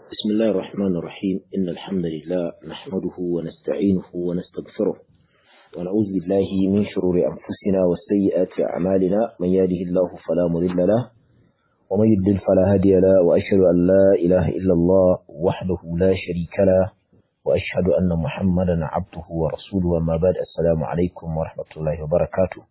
بسم الله الرحمن الرحيم إن الحمد لله نحمده ونستعينه ونستغفره ونعوذ بالله من شرور أنفسنا وسيئات أعمالنا من يهده الله فلا مضل له ومن يضلل فلا هادي له وأشهد أن لا إله إلا الله وحده لا شريك له وأشهد أن محمدا عبده ورسوله وما بعد السلام عليكم ورحمة الله وبركاته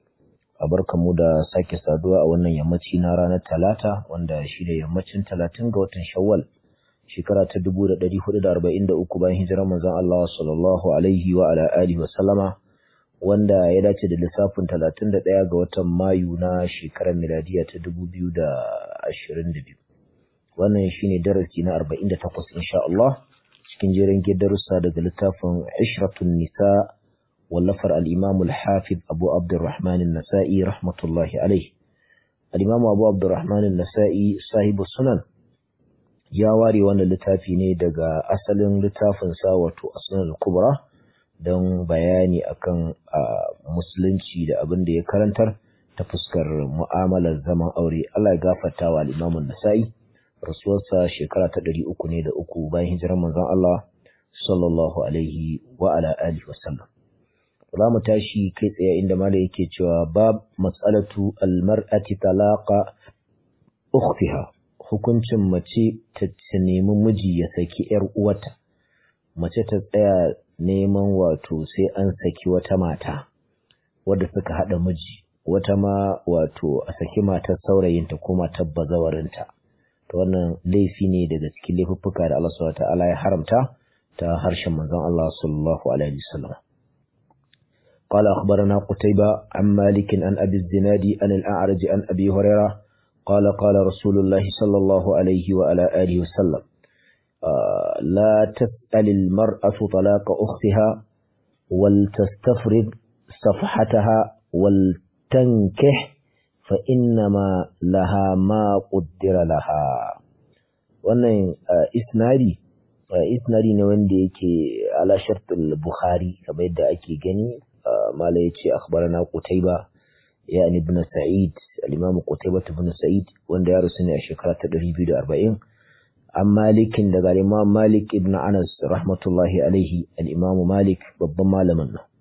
mu da sake saduwa a wannan yammaci na ranar talata wanda shi da yammacin talatin ga watan shawwal shekara ta dubu da ɗari hudu da arba'in da uku bayan hijirar manzon Allah sallallahu alaihi wa ala alihi wa sallama wanda ya dace da lissafin talatin da ɗaya ga watan mayu na shekarar miladiya ta dubu biyu da ashirin da biyu wannan shine darasi na arba'in da takwas insha Allah cikin jerin darussa daga littafin ishratun nisa wallafar al'imamu al-hafiz abu abdurrahman nasa'i rahmatullahi alaihi al'imamu abu abdurrahman nasa'i sahibu sunan ya ware wannan littafi ne daga asalin littafinsa wato asunan kubra don bayani akan musulunci da abin da ya karantar ta fuskar mu'amalar zaman aure Allah ya gafarta wa al'imamun nasa'i rasuwarsa shekara ta ɗari uku ne da uku bayan hijirar manzon Allah sallallahu alaihi wa ala alihi wasallam za mu tashi kai tsaye inda mala yake cewa bab mas'alatu almar'ati talaqa ukhtiha hukuncin mace ta nemi miji ya saki yar uwata mace ta tsaya neman wato sai an saki wata mata wadda suka hada miji wata ma wato a saki matar saurayinta ko matar bazawarinta to wannan laifi ne daga cikin laifuffuka da Allah subhanahu wa ta'ala ya haramta ta harshen manzon Allah sallallahu alaihi wasallam قال أخبرنا قتيبة عن مالك عن أبي الزناد عن الأعرج عن أبي هريرة قال قال رسول الله صلى الله عليه وعلى آله وسلم آه لا تسأل المرأة طلاق أختها ولتستفرد صفحتها ولتنكح فإنما لها ما قدر لها wannan isnadi isnadi ne wanda yake ala shartul bukhari kamar yadda ake gani mala ya ce akhbarana Qutayba yani ibn Sa'id al-Imam Qutayba ibn Sa'id wanda ya rusu ne a shekara ta 240 an Malikin daga Imam Malik ibn Anas rahmatullahi alaihi al-Imam Malik babban malamin nan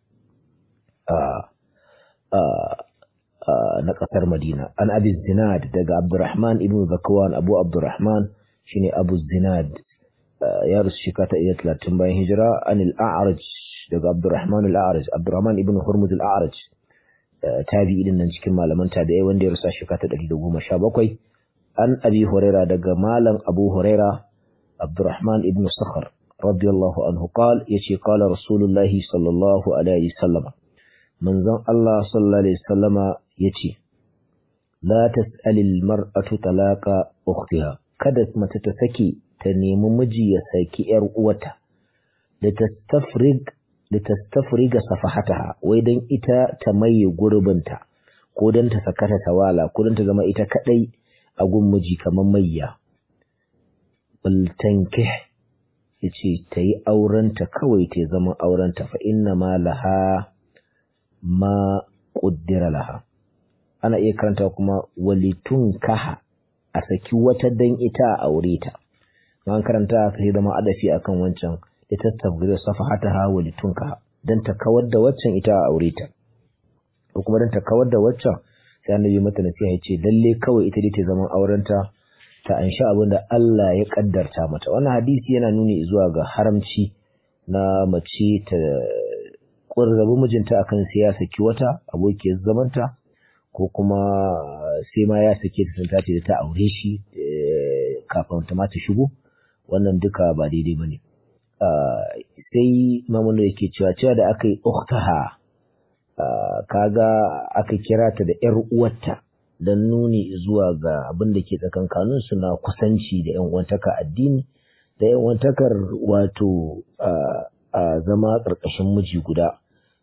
na kasar Madina an Abi Zinad daga Abdurrahman ibn Zakwan Abu Abdurrahman shine Abu Zinad ya rusu shekara ta 30 bayan hijira an al-A'raj daga Abdurrahman al-A'raj Abdurrahman ibn Hurmuz al-A'raj tabi'i din nan cikin malaman tabi'ai wanda ya rusa shekara ta 117 an Abi Huraira daga malam Abu Huraira Abdurrahman ibn Sakhar radiyallahu anhu qal yace qala Rasulullah sallallahu alaihi wasallam manzon Allah sallallahu alaihi wasallama yace la tas'al al-mar'atu talaqa ukhtiha kada mace ta saki ta nemi miji ya saki yar uwata da tastafrig litastafriga safahataha wai dan ita ta maye gurbinta ko dan ta sakata tawala ko dan ta zama ita kadai a gun miji kamar mayya bal tankih yace ta yi aurenta kawai ta zama aurenta fa inna ma laha ma qaddara laha ana iya karanta kuma walitun kaha a saki wata dan ita a aure ta an karanta sai zama adafi akan wancan litattabgir safahataha wa litunka dan ta kawar da waccan ita a aure ta ko kuma dan ta kawar da waccan sai annabi mata nasiha yace lalle kawai ita dai ta zaman aurenta ta ansha abin da Allah ya kaddarta mata wannan hadisi yana nuni zuwa ga haramci na mace ta ƙurrabi mijinta akan sai ya saki wata abokiyar zamanta ko kuma sai ma ya sake ta sun tace da ta aure shi kafin ta ma ta shigo wannan duka ba daidai bane sai mamunu yake cewa cewa da aka yi uktaha kaga aka kira ta da ‘yar uwarta don nuni zuwa ga abin da ke tsakankanin su na kusanci da ‘yan uwantaka addini da ‘yan uwantakar wato zama ƙarƙashin miji guda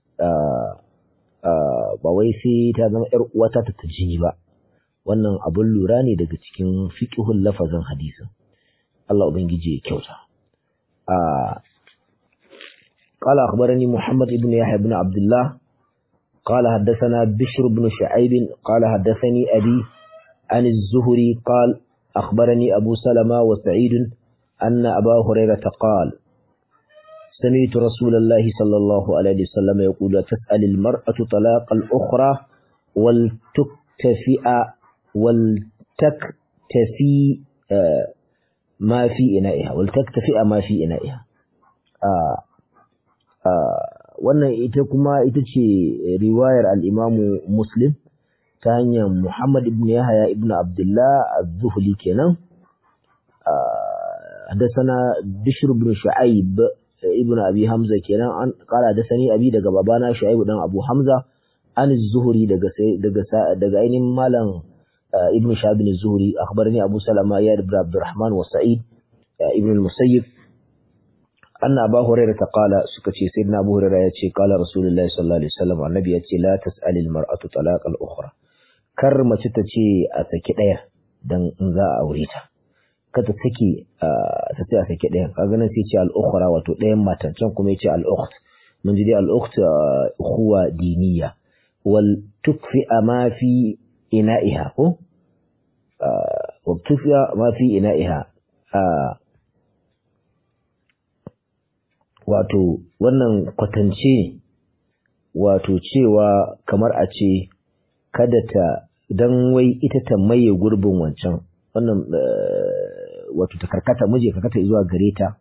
ba wai sai ta zama ‘yar uwata ta ta jini ba wannan abin lura ne daga cikin fiƙihun lafazin hadisin Allah Ubangiji ya kyauta. قال أخبرني محمد بن يحيى بن عبد الله قال حدثنا بشر بن شعيب قال حدثني أبي عن الزهري قال أخبرني أبو سلمة وسعيد أن أبا هريرة قال سمعت رسول الله صلى الله عليه وسلم يقول تسأل المرأة طلاق الأخرى ولتكتفئ ولتكتفي ما في إنائها ولتكتفئ ما في إنائها wannan ita kuma ita ce riwayar al-Imamu Muslim ta hanyar Muhammad ibn Yahya ibn Abdullah az-Zuhli kenan حدثنا بشر بن شعيب ابن أبي حمزة كنا قال حدثني أبي دقى بابانا شعيب بن أبو حمزة عن الزهري دقى دقى دقى أين مالا ابن شعب الزهري أخبرني أبو سلمة يا ابن عبد الرحمن وسعيد ابن المسيب أن أبا هريرة قال سكتي سيدنا أبو هريرة يتشي قال رسول الله صلى الله عليه وسلم عن النبي يتشي لا تسأل المرأة طلاق الأخرى كرمة تتشي أتكي دن ذا أوريتا kada take ta ce a sake ɗayan kaga nan sai ce al'ukhra wato ɗayan matan can kuma yace al'ukht mun ji dai al'ukht ukhuwa diniya wal tukfi ma fi ina'iha ko wa tukfi ma fi ina'iha wato wannan kwatance wato cewa kamar a ce kada ta dan wai ita ta maye gurbin wancan wannan wato ta karkata miji karkata zuwa gare ta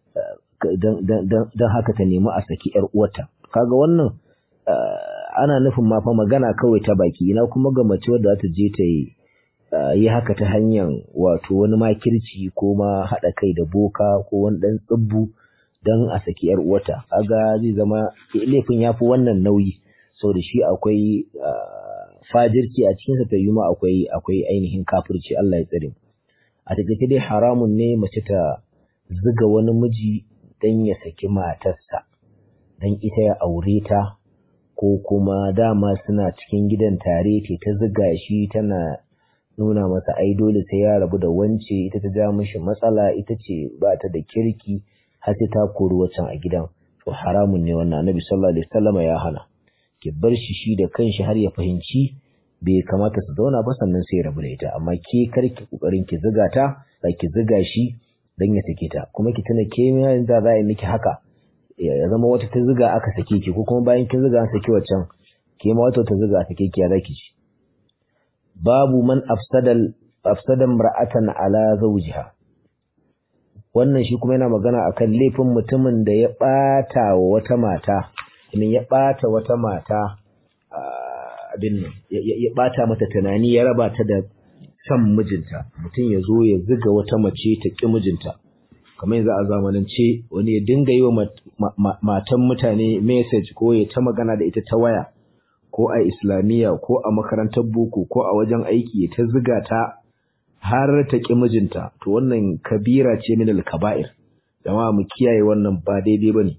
don haka ta nemi a saki yar uwarta kaga wannan ana nufin ma fa magana kawai ta baki ina kuma ga mace wadda za ta je ta yi haka ta hanyar wato wani makirci ko ma haɗa kai da boka ko wani ɗan tsibbu don a saki yar uwarta kaga zai zama laifin ya fi wannan nauyi sau da shi akwai fajirci a cikinsa ta yi ma akwai akwai ainihin kafirci Allah ya tsare mu a takaice dai haramun ne mace ta ziga wani miji don ya saki matarsa don ita ya aure ta ko kuma dama suna cikin gidan tare ce ta ziga shi tana nuna masa ai dole sai ya rabu da wance ita ta ja mishi matsala ita ce ba ta da kirki har sai ta kori wacan a gidan to haramun ne wannan annabi sallallahu alaihi wasallam ya hana ki bar shi shi da kanshi har ya fahimci bai kamata su zauna ba sannan sai rabu da ita amma ke kar ki kokarin ki ziga ta ba ki ziga shi dan ya sake ta kuma ki tuna ke mai da za a yi miki haka ya zama wata ta ziga aka sake ki ko kuma bayan kin ziga an saki waccan ke ma wata ta ziga a sake ki ya zaki ci babu man afsadal afsadan mar'atan ala zawjiha wannan shi kuma yana magana akan laifin mutumin da ya bata wa wata mata ya bata wata mata abin nan ya bata mata tunani ya raba ta da san mijinta mutum ya zo ya ziga wata mace ta ƙi mijinta kamar yanzu a zamanance wani ya dinga yi wa matan mutane message ko ya ta magana da ita ta waya ko a islamiyya ko a makarantar boko ko a wajen aiki ya ta ziga ta har ta ƙi mijinta to wannan kabira ce min al-kaba'ir jama'a mu kiyaye wannan ba daidai bane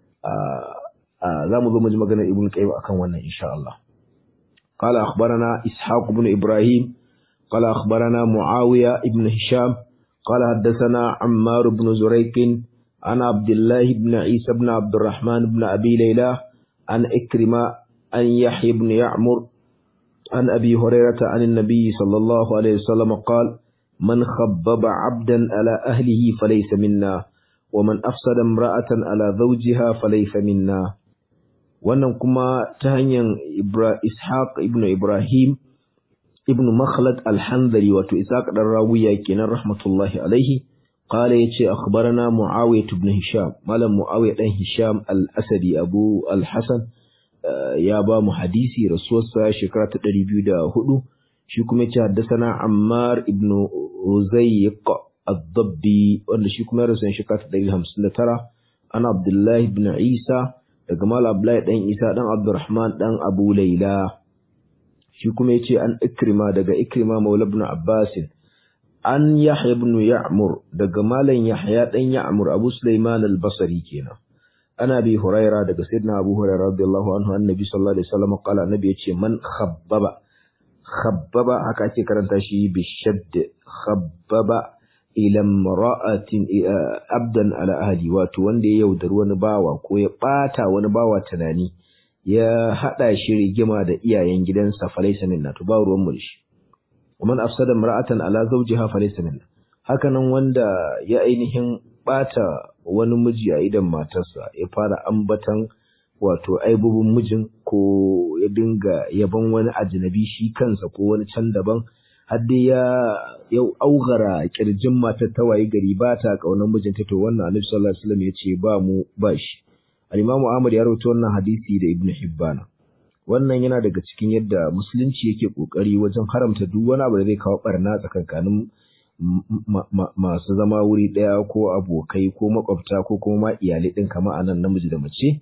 a za mu zo mu ji maganar ibnu qayyim akan wannan insha Allah قال أخبرنا إسحاق بن إبراهيم قال أخبرنا معاوية بن هشام قال حدثنا عمار بن زريق عن عبد الله بن عيسى بن عبد الرحمن بن أبي ليلى عن إكرمة عن يحيى بن يعمر عن أبي هريرة عن النبي صلى الله عليه وسلم قال من خبب عبدا على أهله فليس منا ومن أفسد امرأة على زوجها فليس منا wannan kuma ta hanyar Ishaq ibn Ibrahim ibn Makhlad al-Hanzali wato Ishaq dan Rawiya kenan rahmatullahi alaihi qala yace akhbarana Muawiyah ibn Hisham malam Muawiyah dan Hisham al-Asadi Abu al-Hasan ya ba mu hadisi rasuwarsa shekara ta 204 shi kuma yace haddathana Ammar ibn Uzayq ad-Dabbi wanda shi kuma ya rasu shekara ta 159 ana Abdullah ibn Isa daga Mal Abdullahi dan Isa dan Abdurrahman dan Abu Laila shi kuma yace an Ikrima daga Ikrima Maula ibn Abbas an Yahya ibn Ya'mur daga Malam Yahya dan Ya'mur Abu Sulaiman al-Basri kenan ana bi Huraira daga Sayyidina Abu Hurairah radiyallahu anhu annabi sallallahu alaihi wasallam qala annabi yace man khabbaba khabbaba haka ake karanta shi bi shadd khabbaba ila imra'atin abdan ala ahli wato wanda ya yaudari wani bawa ko ya bata wani bawa tunani ya hada shi rigima da iyayen gidansa falaysa minna to ba ruwan mu shi ومن afsada imra'atan ala zawjiha falaysa minna hakanan wanda ya ainihin bata wani miji a idan matarsa ya fara ambatan wato aibubin mijin ko ya dinga yaban wani ajnabi shi kansa ko wani can daban har dai ya yau augara kirjin matar ta wayi gari ba ta kaunar mijinta to wannan Annabi sallallahu alaihi wasallam ya ce ba mu ba shi al-Imam Ahmad ya rawaito wannan hadisi da Ibn Hibban wannan yana daga cikin yadda musulunci yake kokari wajen haramta duk wani abu da zai kawo barna tsakankanin masu zama wuri ɗaya ko abokai ko makwabta ko kuma ma iyalai ɗin kama a nan namiji da mace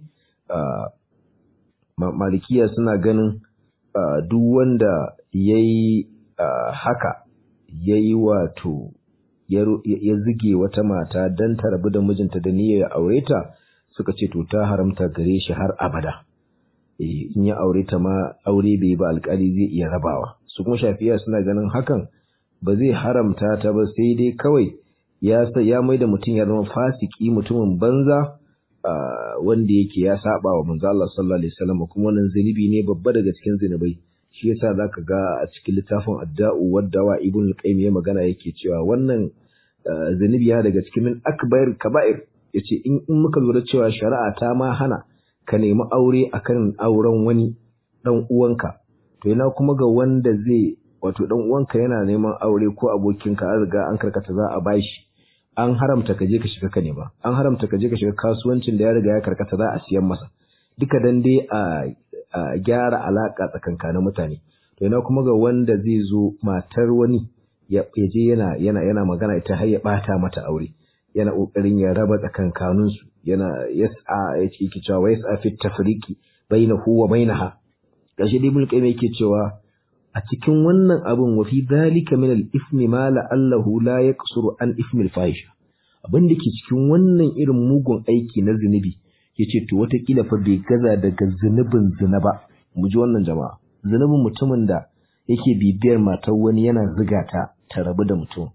malikiya suna ganin duk wanda ya yi haka ya yi wato ya zige wata mata don ta rabu da mijinta da niyyar ya aure ta suka ce to ta haramta gare shi har abada in ya aure ta ma aure bai ba alkali zai iya rabawa su kuma shafiya suna ganin hakan ba zai haramta ta ba sai dai kawai ya ya mai da mutum ya zama fasiki mutumin banza wanda yake ya saba wa manzo Allah sallallahu alaihi wasallam kuma wannan zunubi ne babba daga cikin zunubai shi yasa zaka ga a cikin littafin adda'u waddawa ibn al-qayyim ya magana yake cewa wannan zunubi ya daga cikin min akbar kaba'ir yace in in muka lura cewa shari'a ta ma hana ka nemi aure akan auren wani dan uwanka to ina kuma ga wanda zai wato dan uwanka yana neman aure ko abokinka an riga an karkata za a bashi an haramta ka je ka shiga ka nema an haramta ka je ka shiga kasuwancin da ya riga ya karkata za a siyan masa duka dan dai a, a gyara alaka tsakankanin mutane to ina kuma ga wanda zai zo matar wani ya je yana yana yana magana ita har ya bata mata aure yana kokarin ya raba tsakankanin su yana yas'a yace yake cewa yas'a fi tafriqi bainahu wa bainaha gashi dai mulkai yake cewa a cikin wannan abin wa fi dalika min al-ithmi ma la'allahu la yaqsuru an ithmi al-fahisha abin da ke cikin wannan irin mugun aiki na zunubi yace to watakila fa bai gaza daga zunubin zina ba mu ji wannan jama'a zunubin mutumin da yake bibiyar matar wani yana ziga ta ta rabu da mutum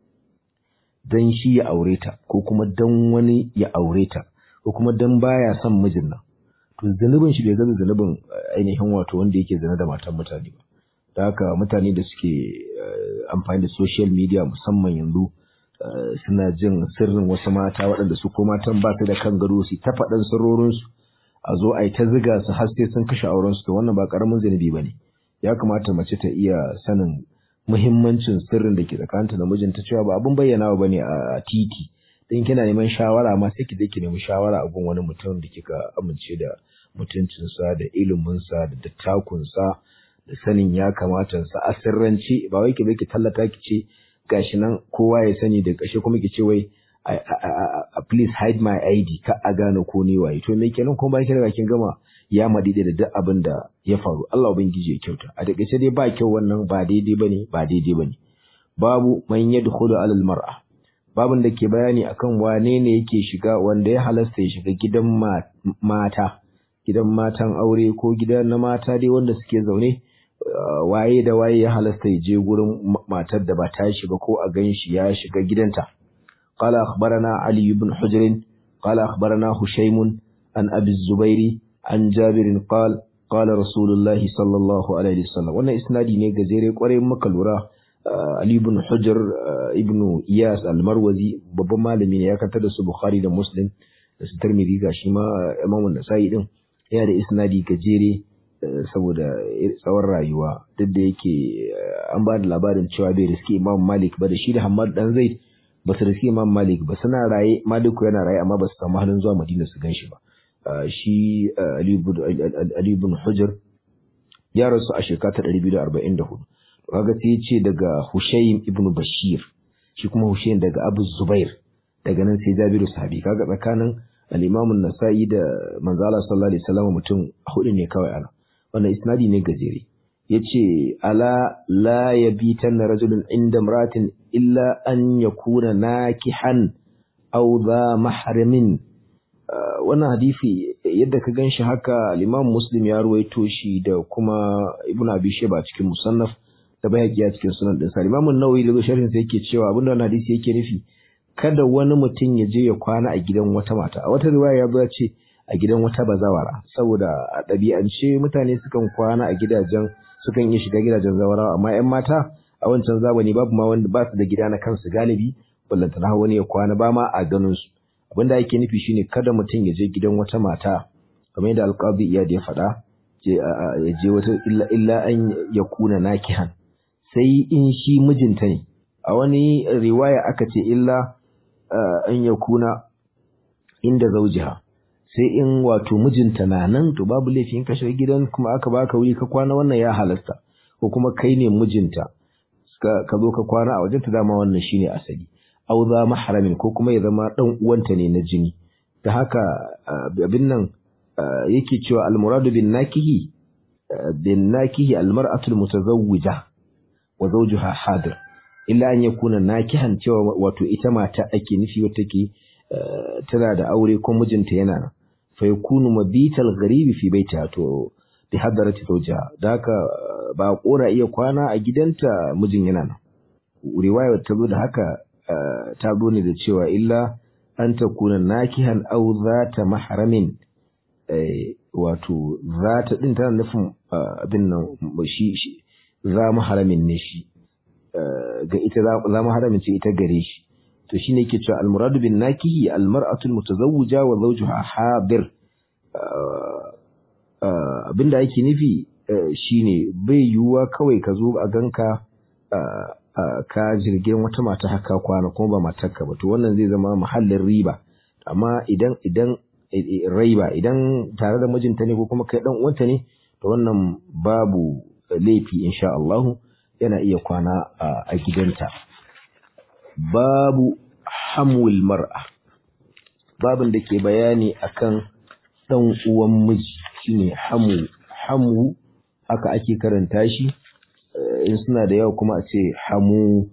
dan shi ya aure ta ko kuma dan wani ya aure ta ko kuma dan baya son mijin nan to zunubin shi bai gaza zunubin ainihin wato wanda yake zina da matan mutane ba da haka mutane da suke amfani da social media musamman yanzu suna jin sirrin wasu mata waɗanda su ko matan ba su da kan gado su ta faɗan sirrorinsu a zo a yi ta ziga su har sai sun kashe aurensu to wannan ba ƙaramin zunubi ba ne ya kamata mace ta iya sanin muhimmancin sirrin da ke tsakaninta da mijinta cewa ba abin bayyanawa ba ne a titi dan kina neman shawara ma sai ki je ki nemi shawara a gun wani mutum da kika amince da mutuncinsa da iliminsa da dattakunsa da sanin ya kamata sa a sirrance ba wai ki bai ki tallata ki ce gashi nan kowa ya sani da kashe kuma ki ce wai please hide my ID ka a gane ko ne waye to me kenan kuma bayan kin kin gama ya madide da duk abin da ya faru Allah ubangiji ya kyauta a takaice dai ba kyau wannan ba daidai bane ba daidai bane babu man yadkhulu alal mar'a babin da ke bayani akan wane ne yake shiga wanda ya halasta ya shiga gidan mata gidan matan aure ko gidan na mata dai wanda suke zaune waye da waye ya halasta ya je gurin matar da ba ta shiga ko a gan shi ya shiga gidanta qala akhbarana ali ibn hujr qala akhbarana hushaym an abi zubairi an jabir qala qala rasulullah sallallahu alaihi wasallam wannan isnadi ne gajere kwarai muka lura ali ibn hujr ibn iyas al-marwazi babban malami ne ya kantar da su bukhari da muslim da su tirmidhi ga shi ma imam an-nasa'i din yana da isnadi gajere saboda tsawon rayuwa duk da yake an ba da labarin cewa bai riski imam malik ba da shi da hamad dan zaid ba su riski imam malik ba suna raye maliku yana raye amma ba su samu halin zuwa madina su gan shi ba shi ali ibn hujr ya rasu a shekara ta 244 kaga sai ya ce daga hushaym ibn bashir shi kuma hushaym daga abu zubair daga nan sai jabiru sahabi kaga tsakanin al-imam an-nasa'i da manzala sallallahu alaihi wasallam mutum hudu ne kawai ana wannan isnadi ne gajere yace ala la yabitanna rajulun inda imratin illa an yakuna nakihan aw dha mahramin wannan hadisi yadda ka ganshi haka al-imam muslim ya ruwaito shi da kuma ibnu abi shayba cikin musannaf da bayhaqi a cikin sunan din sa al-imam an-nawawi da sharhin sa yake cewa abinda wannan hadisi yake nufi kada wani mutum ya je ya kwana a gidan wata mata a wata riwaya ya zo ce a gidan wata bazawara saboda a ɗabi'ance mutane sukan kwana a gidajen sukan iya shiga gidajen zawarawa amma 'yan mata a wancan zamani babu ma wanda ba su da gida na kansu galibi ballantana wani ya kwana ba ma a ganin su abinda ake nufi shine kada mutum ya je gidan wata mata kamar yadda alqabi iyad ya faɗa ya je wata illa illa an ya kuna nakihan sai in shi mijinta ne a wani riwaya aka ce illa an ya kuna inda zaujiha sai in wato mijinta na nan to babu laifin ka shiga gidan kuma aka baka wuri ka kwana wannan ya halasta ko kuma kai ne mijinta ka zo ka kwana a wajen ta dama wannan shine asali au za mahramin ko kuma ya zama dan uwanta ne na jini da haka abin nan yake cewa almuradu bin nakihi bin nakihi almar'atu almutazawwija wa zawjuha hadir illa an yakuna nakihan cewa wato ita mata ake nufi wata ke tana da aure ko mijinta yana nan fa yakunu mabital gharibi fi baitiha to bi hadarati zawjiha da haka ba kora iya kwana a gidanta mijin yana nan riwaya ta zo da haka ta zo ne da cewa illa an takuna nakihan aw zata mahramin wato zata din tana nufin abin nan shi za mahramin ne shi ga ita za mahramin ce ita gare shi to shine yake cewa almuradu bin nakihi almar'atu almutazawwija wa zawjuha hadir abinda yake nufi shine bai yiwuwa kawai ka zo a ganka ka jirgin wata mata haka kwana kuma ba matarka ba to wannan zai zama mahallin riba amma idan idan raiba idan tare da mijinta ne ko kuma kai dan uwanta ne to wannan babu laifi insha Allah yana iya kwana a gidanta babu hamul mar'a babin da ke bayani akan dan uwan miji shine hamu hamu haka ake karanta shi in suna da yawa kuma a ce hamu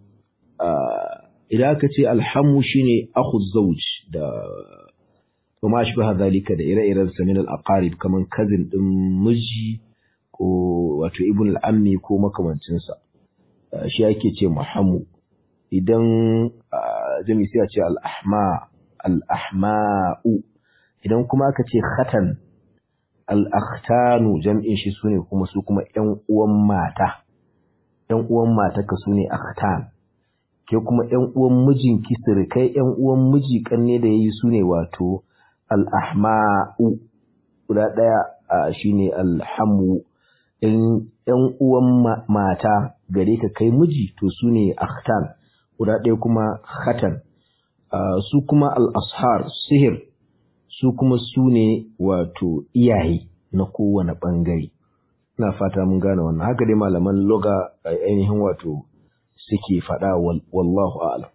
idan aka ce alhamu shine akhu zawj da kuma shi ba zalika da ire-iren sa min al-aqarib kaman cousin din miji ko wato ibn al-ammi ko makamancin sa shi ake ce muhammu idan jami sai a ce al-ahma al-ahma'u idan kuma aka ce khatan al-akhtanu jam'in shi sune kuma su kuma ƴan uwan mata ƴan uwan matarka su ne akhtan ke kuma ƴan uwan mijin kisirkai ƴan uwan miji kanne da yayi su ne wato al-ahma'u guda ɗaya shine alhamu ƴan uwan mata gare ka kai miji to su ne akhtan guda ɗaya kuma khatan su kuma al-ashar sihir su kuma su ne wato iyaye na kowane ɓangare ina fata mun gane wannan haka dai malaman loga ainihin wato suke faɗa wallahu a'lam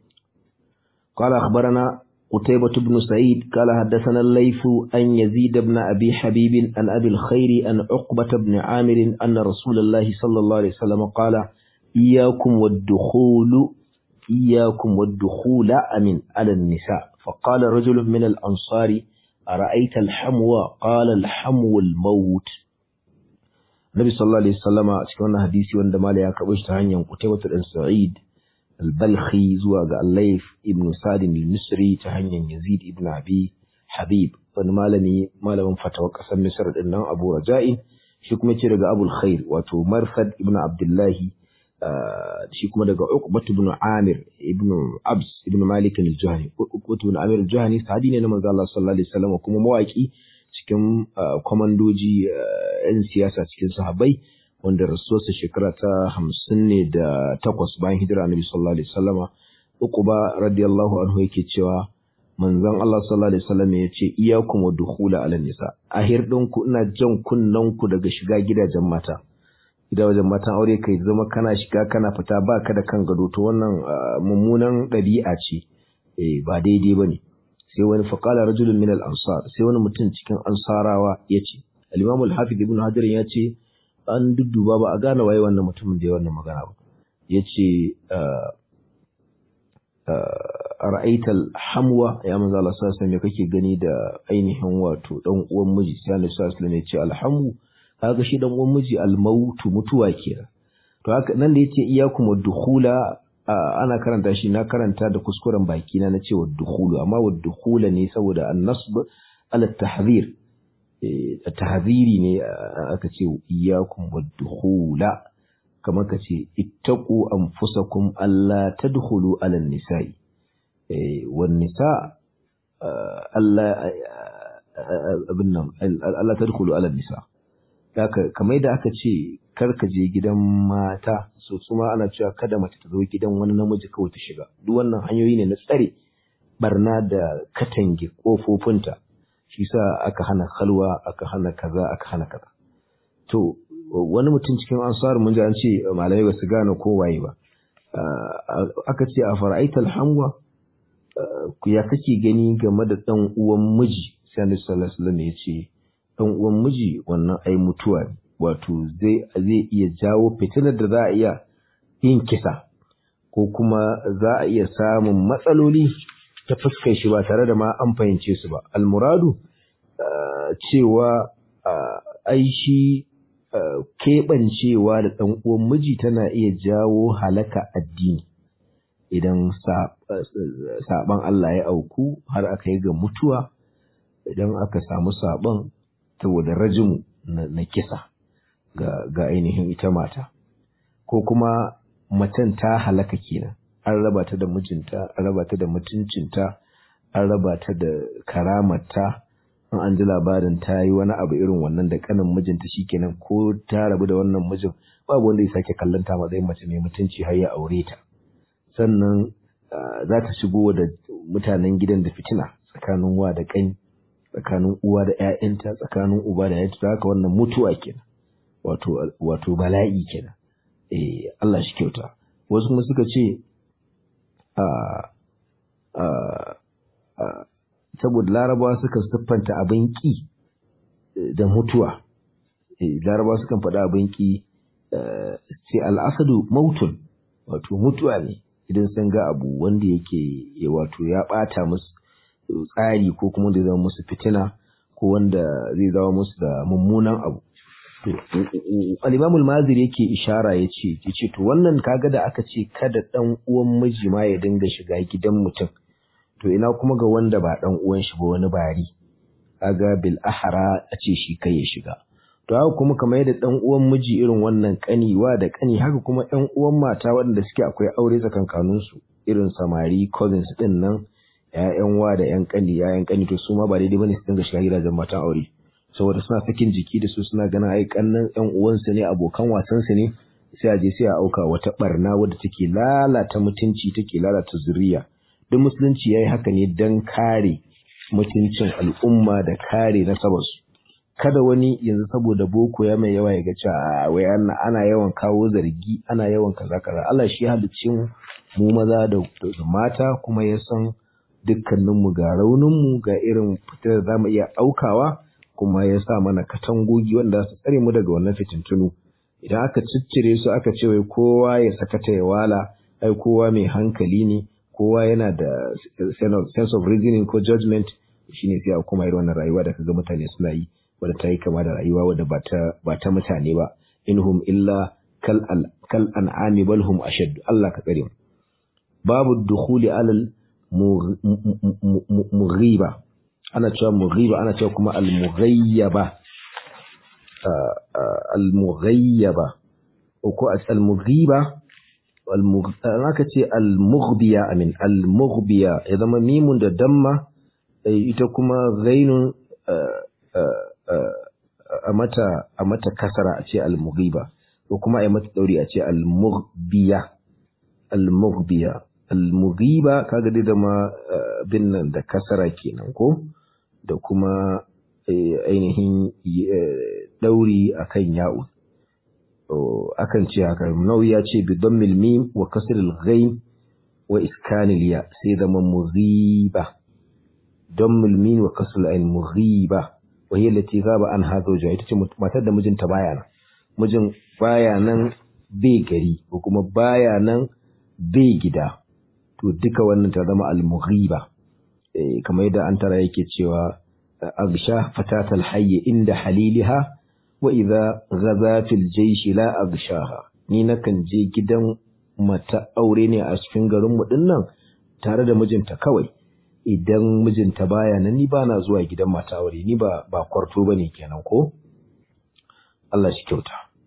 قال أخبرنا قتيبة بن سعيد قال حدثنا الليث أن يزيد بن أبي حبيب عن أبي الخير أن عقبة بن عامر أن رسول الله صلى الله عليه وسلم قال إياكم والدخول إياكم والدخول أمن على النساء فقال رجل من الأنصار أرأيت الحمو قال الحمو الموت Nabi sallallahu alaihi wasallama a cikin wannan hadisi wanda mala ya karɓo shi ta hanyar Qutaybah bin Sa'id al-Balkhi zuwa ga Al-Layth ibn Sa'd al-Misri ta hanyar Yazid ibn Abi Habib wani malami malamin fatawar ƙasar Misr din nan Abu Raja'in shi kuma ce daga Abu al-Khair wato Marsad ibn Abdullahi shi kuma daga Uqbah ibn Amir ibn Abs ibn Malik al-Juhani Uqbah ibn Amir al-Juhani sahabi ne na manzo Allah sallallahu alaihi wasallam kuma mawaki cikin kwamandoji 'yan siyasa cikin sahabbai wanda rasuwarsa shekara ta hamsin ne da takwas bayan hijira annabi sallallahu alaihi wasallama uku ba radiyallahu anhu yake cewa manzon Allah sallallahu alaihi wasallam ya ce iyakum wa dukhula ala nisa ahir ku ina jan kunnan ku daga shiga gidajen mata gidajen matan aure kai zama kana shiga kana fita ba ka da kan gado to wannan mummunan ɗabi'a ce ba daidai bane sai wani faƙala rajulun min al-ansar sai wani mutum cikin ansarawa ya ce al-imam al-hafiz ibn hajar ya ce an dudduba ba a gane waye wannan mutumin da ya wannan magana ba ya ce ra'aita al-hamwa ya manzo Allah sallallahu alaihi kake gani da ainihin wato dan uwan miji sai Allah sallallahu alaihi ya ce al-hamu kaga shi dan uwan miji al-mautu mutuwa kenan to haka nan da yace iyyakum ad-dukhula ana karanta shi na karanta da kuskuren baki na na cewa dukhulu amma wa dukhula ne saboda an-nasb ala tahdhir tahdhiri ne aka ce iyyakum wa dukhula kamar ka ce ittaqu anfusakum alla tadkhulu ala nisa'i eh wan nisa Allah abin nan Allah tadkhulu ala nisa haka kamar da aka ce kar ka je gidan mata so kuma ana cewa kada mace ta zo gidan wani namiji kawai ta shiga duk wannan hanyoyi ne na tsare barna da katange kofofinta shi sa aka hana halwa aka hana kaza aka hana kaza to wani mutum cikin ansar mun ji an ce malamai ba su gane ko waye ba aka ce a fara'aital hamwa ya kake gani game da dan uwan miji sai Annabi sallallahu alaihi wasallam ya ce dan uwan miji wannan ai mutuwa ne wato zai zai iya jawo fitinar da za a iya yin kisa ko kuma za a iya samun matsaloli ta fuskar shi ba tare da ma an fahimce su ba almuradu cewa ai shi keɓancewa da ɗan uwan miji tana iya jawo halaka addini idan saɓan Allah ya auku har aka yi ga mutuwa idan aka samu saɓon saboda rajimu na kisa ga ainihin ita mata ko kuma macen ta halaka kenan an raba ta da mijinta an raba ta da mutuncinta an raba ta da karamarta in an ji labarin ta yi wani abu irin wannan da kanin mijinta shikenan ko ta rabu da wannan mijin babu wanda ya sake kallon ta matsayin mace mai mutunci har ya aure ta sannan za ta shigo da mutanen gidan da fitina tsakanin wa da kai tsakanin uwa da ƴaƴanta tsakanin uba da ƴaƴanta haka wannan mutuwa kenan wato wato bala'i kenan eh Allah shi kyauta wasu kuma suka ce saboda larabawa suka siffanta abin ƙi da mutuwa larabawa sukan faɗa abin ƙi sai al'asadu mautun wato mutuwa ne idan sun ga abu wanda yake wato ya ɓata musu tsari ko kuma da zama musu fitina ko wanda zai zama musu da mummunan abu al-imamul maziri yake ishara ya ce ya ce to wannan kaga da aka ce kada ɗan uwan miji ma ya dinga shiga gidan mutum to ina kuma ga wanda ba ɗan uwan shi ba wani bari kaga bil ahara a ce shi kai ya shiga to haka kuma kamar yadda ɗan uwan miji irin wannan kaniwa da kani haka kuma ɗan uwan mata waɗanda suke akwai aure tsakankanin su irin samari cousins din nan ƴaƴan wa da ƴan kani ƴaƴan kani to su ma ba daidai bane su dinga shiga gidajen matan aure saboda suna sakin jiki da su suna ganin ai kannan ƴan uwansu ne abokan wasan su ne sai a je sai a auka wata barna wadda take lalata mutunci take lalata zuriya duk musulunci ya yi haka ne don kare mutuncin al'umma da kare nasabarsu kada wani yanzu saboda boko ya mai yawa ya ga cewa wai ana yawan kawo zargi ana yawan kaza kaza Allah shi halicci mu maza da mata kuma ya san dukkaninmu ga rauninmu ga irin fitar da zamu iya aukawa kuma ya sa mana katangogi wanda su tsare mu daga wannan fitintunu idan aka ciccire su aka ce wai kowa ya sakata ya wala ai kowa mai hankali ne kowa yana da sense of reasoning ko judgment shine sai a kuma irin wannan rayuwa da kaga mutane suna yi wadda ta yi kama da rayuwa wadda ba ta ba ta mutane ba inhum illa kal al kal an'ami bal hum ashad Allah ka tsare mu babu dukhuli alal mughiba ana cewa mughiba ana cewa kuma al mughayyaba al mughayyaba ko al mughiba aka ce al-mughbiya amin al-mughbiya ya zama mimun da damma ita kuma ghainun a mata a mata kasara a ce al-mughiba ko kuma a mata dauri a ce al-mughbiya al-mughbiya al-mughiba kaga dai da ma bin nan da kasara kenan ko da kuma ainihin dauri akan ya'u akan ce haka nauyi ya ce bi dammil mim wa kasril ghain wa iskanil ya sai zama mughiba dammil mim wa kasril ain mughiba wa hiya allati ghaba an hadha zawja ita ce matar da mijinta baya nan mijin baya nan bai gari ko kuma baya nan bai gida to duka wannan ta zama al mughiba eh kamar yadda an tara yake cewa agsha fatatal hayy inda haliliha wa idza ghaza fil jaysh la agshaha ni nakan je gidan mata aure ne a cikin garin mu dinnan tare da mijinta kawai idan mijinta baya nan ni bana zuwa gidan mata aure ni ba ba kwarto bane kenan ko Allah shi kyauta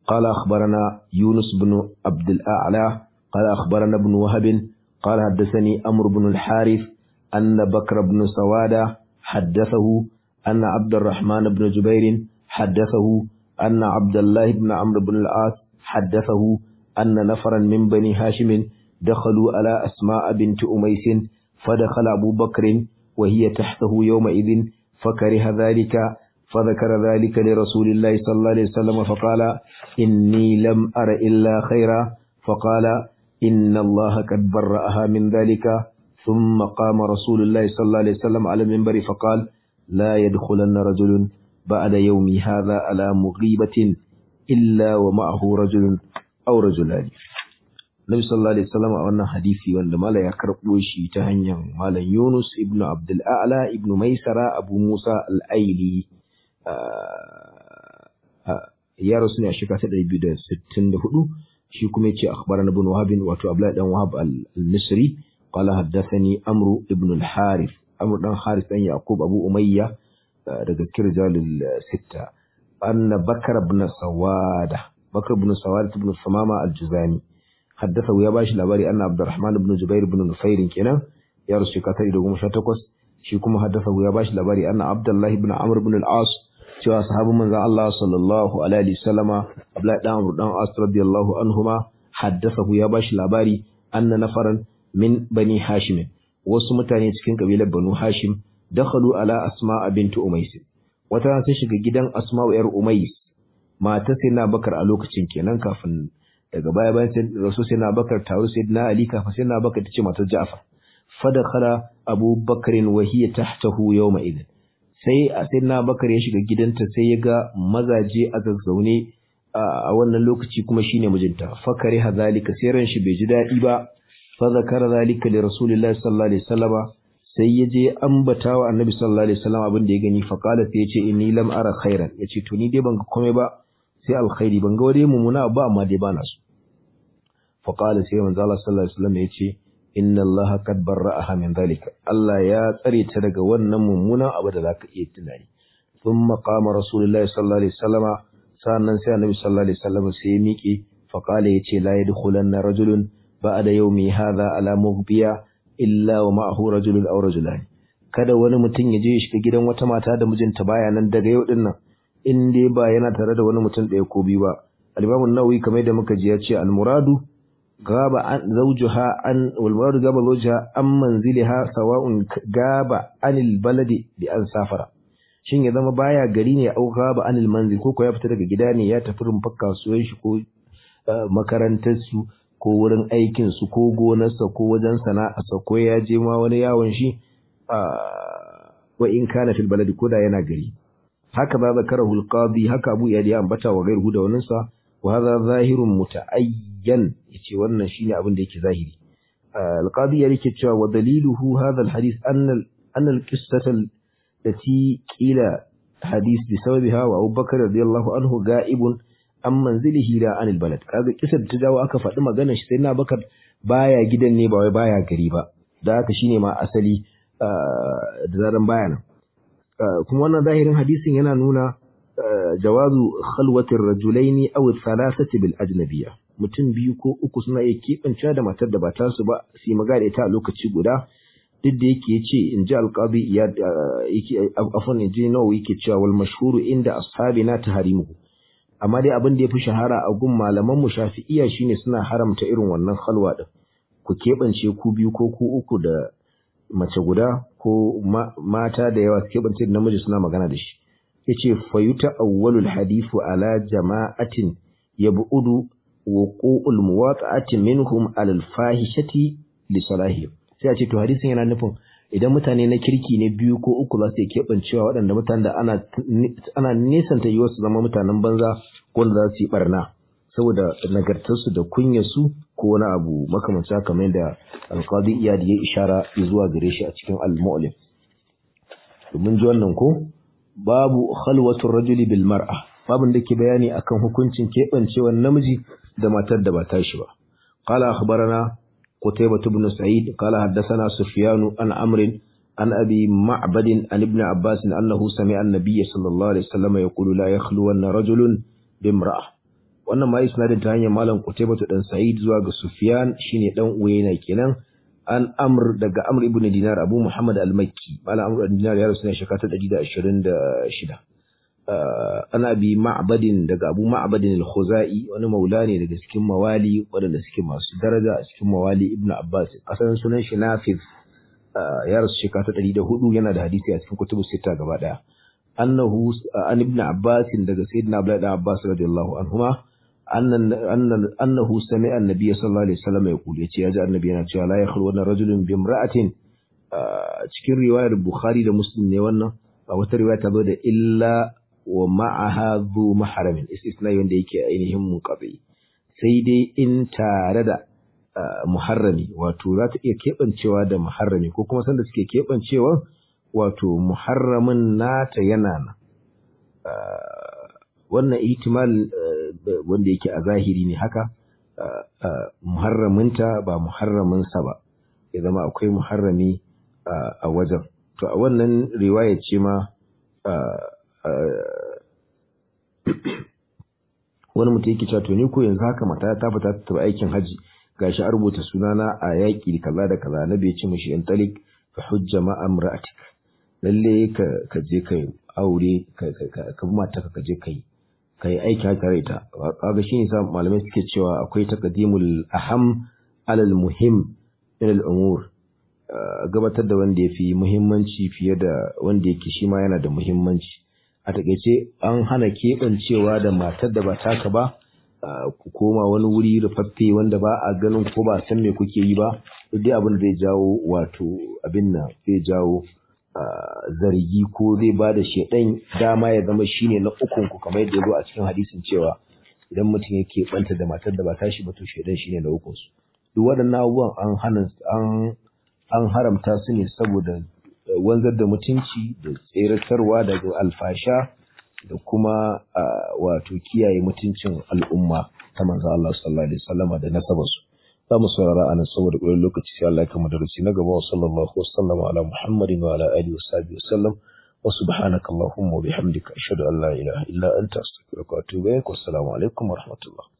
قال أخبرنا يونس بن عبد الأعلى قال أخبرنا ابن وهب قال حدثني أمر بن الحارث أن بكر بن سوادة حدثه أن عبد الرحمن بن جبير حدثه أن عبد الله بن عمرو بن العاص حدثه أن نفرا من بني هاشم دخلوا على أسماء بنت أميس فدخل أبو بكر وهي تحته يومئذ فكره ذلك فذكر ذلك لرسول الله صلى الله عليه وسلم فقال إني لم أر إلا خيرا فقال إن الله قد برأها من ذلك ثم قام رسول الله صلى الله عليه وسلم على المنبر فقال لا يدخلن رجل بعد يومي هذا على مغيبة إلا ومعه رجل أو رجلان Nabi sallallahu alaihi wasallam a wannan hadisi wanda mala ya karɓo shi ta hanyar malam Yunus ibn Abdul A'la ibn Maisara Abu Musa al-Aili ya rasu ne a shekara ta 264 shi kuma yace akhbarana ibn Wahab wato Abdullah dan Wahab al-Misri qala haddathani Amr ibn al-Harith Amr dan Harith dan Yaqub Abu Umayya daga kirjalul sitta anna Bakar ibn Sawada Bakar ibn Sawada ibn Samama al-Juzani حدثه يا باشي لباري أن عبد الرحمن بن جبير بن نفير كنا يا رسول كتير دوم شتكوس شيكم حدثه يا باشي لباري أن عبد الله بن عمرو بن العاص شو أصحاب من الله صلى الله عليه وسلم أبلا دام دام عاص رضي الله عنهما حدثه يا باشي لباري أن نفرا من بني هاشم وسمتاني cikin kabilar Banu Hashim dakhalu ala Asma bint Umays wata sun shiga gidan Asma yar Umays mata sai na Bakar a lokacin kenan kafin daga baya bayan sai rasul sai na bakar tawo sai na ali kafin sai na bakar tace matar ja'far fadakhala abu bakrin wa hiya tahtahu yawma idin sai sai na bakar ya shiga gidanta sai ya ga mazaje a zazzaune a wannan lokaci kuma shine mijinta fakari hazalika sai ran shi bai ji dadi ba fa zakara zalika li rasulillahi sallallahu alaihi wasallam sai ya je ambata wa annabi sallallahu alaihi wasallam abin da ya gani fa qala sai ya ce inni lam ara khairan yace to ni dai ban ga komai ba sai alkhairi ban ga wani mummuna ba amma dai bana so fa qala sai manzo Allah sallallahu alaihi wasallam yace inna Allah qad barra'aha min zalika Allah ya tsare ta daga wannan mummunan abu da zaka iya tunani thumma qama rasulullahi sallallahu alaihi wasallam sannan sai annabi sallallahu alaihi wasallam sai ya miƙe fa qala yace la yadkhulanna rajulun ba'da yawmi hadha ala mughbiya illa wa ma'ahu rajulun aw rajulan kada wani mutum ya je ya shiga gidan wata mata da mijinta baya nan daga yau din nan in dai ba yana tare da wani mutum ɗaya ko biyu ba al-imam an-nawawi kamar da muka ji ya ce al-muradu gaba an zawjuha an wal muradu gaba zawjuha an manziliha sawa'un gaba anil baladi bi an safara shin ya zama baya gari ne au gaba anil manzil ko ko ya fita daga gida ne ya tafi rumfar kasuwar shi ko makarantar su ko wurin aikin su ko gonarsa ko wajen sana'arsa ko ya je ma wani yawon shi wa in kana fil baladi ko da yana gari haka ba zakarahu al-qadi haka Abu Iyad ya ambata wa gairu da wannan sa wa hadha zahirun mutaayyan yace wannan shine abin da yake zahiri al-qadi ya yake cewa wa daliluhu hadha al-hadith anna anna al-qissata allati qila hadith bi sababiha wa Abu Bakar radiyallahu anhu ga'ibun an manzilihi la anil balad kaga kisar ta jawo aka faɗi maganar shi sai na Bakar baya gidan ne ba wai baya gari ba da haka shine ma asali da zaran baya nan kuma wannan zahirin hadisin yana nuna jawazu khalwatir rajulaini aw thalathati bil ajnabiyya mutum biyu ko uku suna iya keɓance da matar da ba ta su ba su yi magana ita a lokaci guda duk da yake yace in ji alqabi ya yake afwan ji nawa yake cewa wal mashhuru inda ashabina taharimuhu amma dai abin da yafi shahara a gun malaman mu shafi'iyya shine suna haramta irin wannan khalwa din ku keɓance ku biyu ko ku uku da mace guda ko mata da yawa suke bance da namiji suna magana da shi yace fayuta awwalul hadithu ala jama'atin yab'udu wuqu'ul muwata'ati minhum ala al-fahishati li salahi sai a ce to hadisin yana nufin idan mutane na kirki ne biyu ko uku za su iya keɓancewa waɗanda mutanen da ana ana nesanta yiwuwar su zama mutanen banza ko da za su yi barna saboda nagartarsu da kunyarsu ko wani abu makamancin haka kamar da alqadi iyad ya ishara zuwa gare shi a cikin al-mu'lim domin ji wannan ko babu khalwatur rajuli bil mar'a babin da ke bayani akan hukuncin keɓancewar namiji da matar da ba ta shi ba qala akhbarana qutaybah ibn sa'id qala haddathana sufyan an amr an abi ma'bad an ibn abbas annahu sami'a an-nabiy sallallahu alaihi wasallam yaqulu la yakhluwanna rajulun bimra'ah wannan ma isnadin ta hanyar malam Qutaybah dan Sa'id zuwa ga Sufyan shine dan Uyayna kenan an Amr daga Amr ibn Dinar Abu Muhammad al-Makki malam Amr ibn Dinar ya rasu ne shekara ta 126 ana bi ma'badin daga Abu Ma'badin al-Khuzai wani maula ne daga cikin mawali waɗanda suke masu daraja a cikin mawali Ibn Abbas asalin sunan shi Nafiz ya rasu shekara ta 104 yana da hadisi a cikin kutubu sita gaba daya annahu an Ibn Abbas daga Sayyidina Abdullah ibn Abbas radiyallahu anhuma annahu sami'a an-nabiy sallallahu alaihi wasallam yaqul yace ya ji annabi yana cewa la yakhlu wa rajulun bi imra'atin cikin riwayar Bukhari da Muslim ne wannan a wata riwaya ta zo da illa wa ma'aha zu maharamin istisna wanda yake ainihin munqati sai dai in tare da muharrami wato za ta iya keɓancewa da muharrami ko kuma sanda suke keɓancewa wato muharramin nata yana nan wannan ihtimal wanda yake a zahiri ne haka muharraminta ba muharraminsa ba ya zama akwai muharrami a wajen to a wannan riwaya ce ma wani mutum yake cewa to ni ko yanzu haka mata ta fita ta taɓa aikin haji gashi a rubuta sunana a yaƙi kaza da kaza na bai ce mishi in talik ka hujja ma amra'atik lalle ka ka je kai aure ka ka ka mata ka je kai kai aiki haka rai ta kaga shi yasa malamai suke cewa akwai taqdimul aham alal muhim min al umur gabatar da wanda ya fi muhimmanci fiye da wanda yake shi ma yana da muhimmanci a takaice an hana keɓancewa da matar da ba taka ba ku koma wani wuri rufaffe wanda ba a ganin ko ba san me kuke yi ba duk dai abin da zai jawo wato abin nan zai jawo zargi ko zai ba da shedan dama ya zama shine na ukun ku kamar yadda ya zo a cikin hadisin cewa idan mutum yake banta da matar da ba tashi ba to shedan shine na ukun su duk waɗannan abubuwan an hana an an haramta su ne saboda wanzar da mutunci da tseratarwa daga alfasha da kuma wato kiyaye mutuncin al'umma ta manzo Allah sallallahu alaihi wasallama da nasabarsu za mu saurara anan saboda ƙwayar lokaci sai Allah ya kama darasi na gaba wa sallallahu wasallama ala muhammadin wa ala alihi wa sahbihi wasallam wa subhanaka allahumma wa bihamdika ashhadu an la ilaha illa anta astaghfiruka wa atubu ilaik wa assalamu alaikum wa rahmatullah